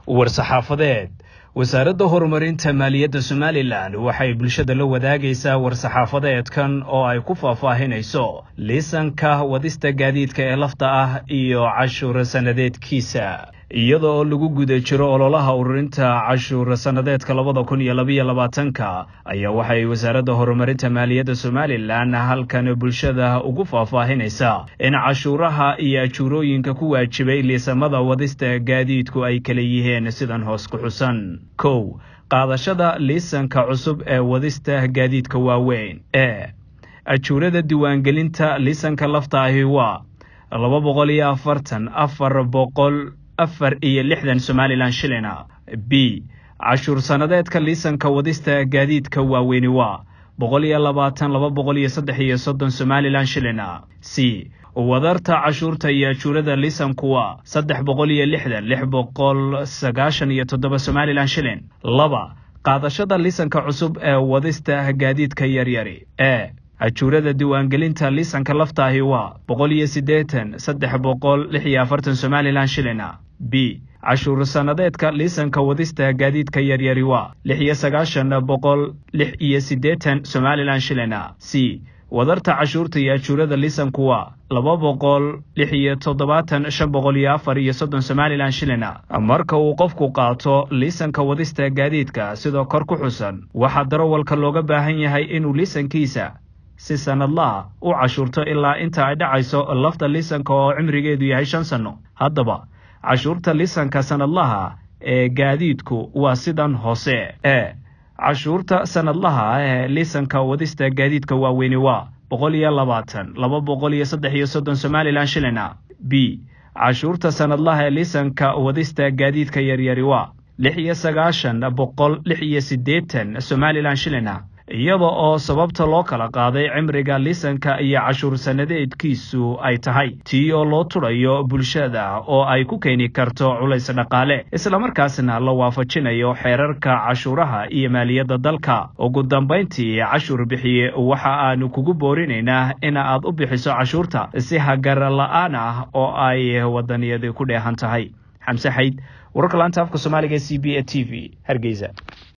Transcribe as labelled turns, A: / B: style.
A: war-saxaafadeed wasaaradda horumarinta maaliyadda somalilan waxay bulshada la wadaagaysaa war-saxaafadeedkan oo ay ku faahfaahinayso liisanka wadista gaadiidka ee lafta ah iyo cashuur sannadeedkiisa iyada oo lagu guda jiro ololaha ururinta cashuur sannadeedka labada kun iyo labaiyo labaatanka ayaa waxay wasaaradda horumarinta maaliyadda somalilan halkan bulshada ugu faahfaahinaysaa in cashuuraha iyo ajuurooyinka ku waajibay liisamada wadista gaadiidku ay kala yihiin sidan hoos ku xusan kow qaadashada liisanka cusub ee wadista gaadiidka waaweyn e ajuurada diiwaangelinta liisanka lafta ahi waa laba boqol iyo afartan afar boqol afar iyo lixdan somalilan shilina b cashuur sannadeedka liisanka wadista gaadiidka waaweyni waa boqol iyo labaatan laba boqol iyo saddex iyo soddon somalilan shilina c wadarta cashuurta iyo ajuurada liisanku waa saddex boqol iyo lixdan lix boqol sagaashan iyo toddoba somalilan shilin laba qaadashada liisanka cusub ee wadista gaadiidka yaryari e ajuurada diiwaangelinta liisanka laftaahi waa boqol iyo siddeetan saddex boqol lix iyo afartan somalilan shilina b cashuur sannadeedka liisanka wadista gaadiidka yaryari waa lix iyo sagaashan boqol lix iyo siddeetan somalilan shilina c wadarta cashuurta iyo ajuurada liisanku waa laba boqol lix iyo toddobaatan shan boqol iyo afar iyo soddon somalilan shilina marka uu qofku qaato liisanka wadista gaadiidka sidoo kor ku xusan waxaa darawalka looga baahan yahay inuu liisankiisa si sannadlaha u cashuurto ilaa inta ay dhacayso lafta liisanka oo cimrigeedu yahay shan sanno haddaba cashuurta liisanka sannadlaha ee gaadiidku waa sidan hoose e cashuurta sannadlaha ee liisanka wadista gaadiidka waaweyni waa boqol iyo labaatan laba boqol iyo saddex iyo soddon somalilan shilina b cashuurta sannadlaha ee liisanka wadista gaadiidka yaryari waa lix iyo sagaashan boqol lix iyo siddeetan somalilan shilina iyada oo sababta loo kala qaaday cimriga liisanka iyo cashuur sannadeedkiisu ay tahay tii oo loo tudhayo bulshada oo ay ku keeni karto culays dhaqaale islamarkaasna la waafajinayo xeerarka cashuuraha iyo maaliyadda dalka ugu dambayntii cashuur bixiye waxa aanu kugu boorinaynaa in aad u bixiso cashuurta si hagar la-aan ah oo ay wadaniyadi ku dheehan tahay xamse xayd wararka laanta afka soomaaliga c b e t v hargeysa